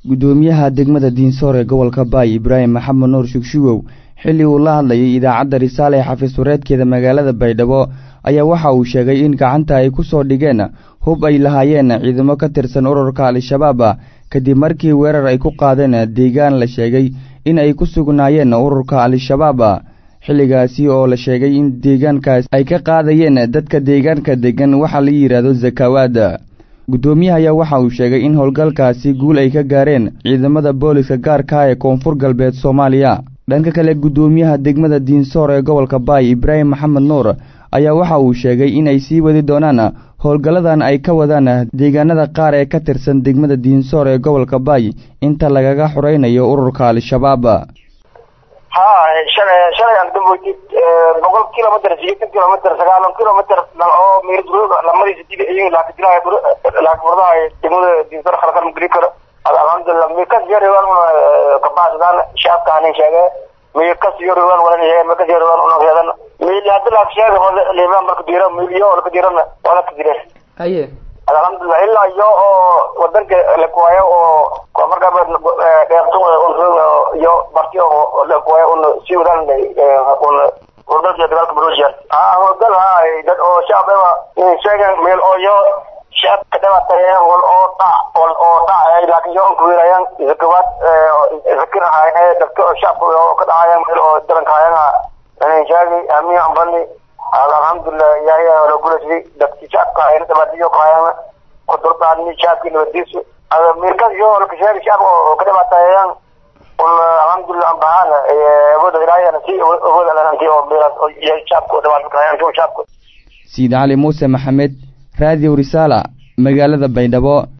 guddoomiyaha degmada diinsoor ee gobolka baay ibraahim maxamed nuur shugshugow xilli uu la hadlayay idaacadda risaale ee xafiis wareedkeeda magaalada baydhabo ayaa waxa uu sheegay in gacanta ay ku soo dhigeen hub ay lahaayeen ciidamo ka tirsan ururka al-shabaab kadib markii weerar ay ku qaadeen deegaan la sheegay in ay ku sugnaayeen ururka al-shabaab xilligaasi oo la sheegay in deegaankaas ay ka qaadayeen dadka deegaanka degan waxa la yidhaahdo zakawaad guddoomiyaha ayaa waxa uu sheegay in howlgalkaasi guul ay ka gaareen ciidamada booliska gaarka ee koonfur galbeed soomaaliya dhanka kale guddoomiyaha degmada diinsoor ee gobolka baay ibraahim maxamed nuur ayaa waxa uu sheegay inay sii wadi doonaan howlgalladan ay ka wadaan deegaanada qaar ee ka tirsan degmada diinsoor ee gobolka baay inta lagaga xuraynayo ururka al-shabaab ha shalay shalay aan damboydid boqol kilomitr sideetan kilomitr sagaalan kilomitr oo meerduro lamadii sidid iyaga laakadilaayo laakfurdaha degmada diinsoor khalkan geli karo alxamdulilah mikas yarewan kabaxsadaan shacabka anin sheege mikas yarewan walan mikas yarewan unaheedan mil haddi laak sheega hole limaan marka dira milyo olka dirana wala ka dire aye alxamdulilah ilaa iyo oo wadanka lakuwayo oo marka dheerto iyo barti oo lakuwayo un sii wadaan un hordalka dagaalka burusiya ha hordal ha dad oo shacab sheegan meel oo yo shacabka dhibaatayen wal oo dhac wal oo dhac laakin yo unka weerayaan zakawaad zakir ahaayeen dadka oo shacabka oo ka dhacayaan meel oo daranka ahaayeen sheegay amiin ambani alxamdulilah ilaahay la gulashay dadki shacabka ayna dhibaatayo ka hayaan ku dulqaadni shacabki nabadiisu mirkas yo laka sheegay shacabka oo ka dhibaataayaan un alxamdulilah ambahaan awooda ilaahayana si awood alananti oo meelaas shacabka oo dhibaato ka hayaan shacabka siid cali muuse maxamed raadiyo risaala magaalada baydhabo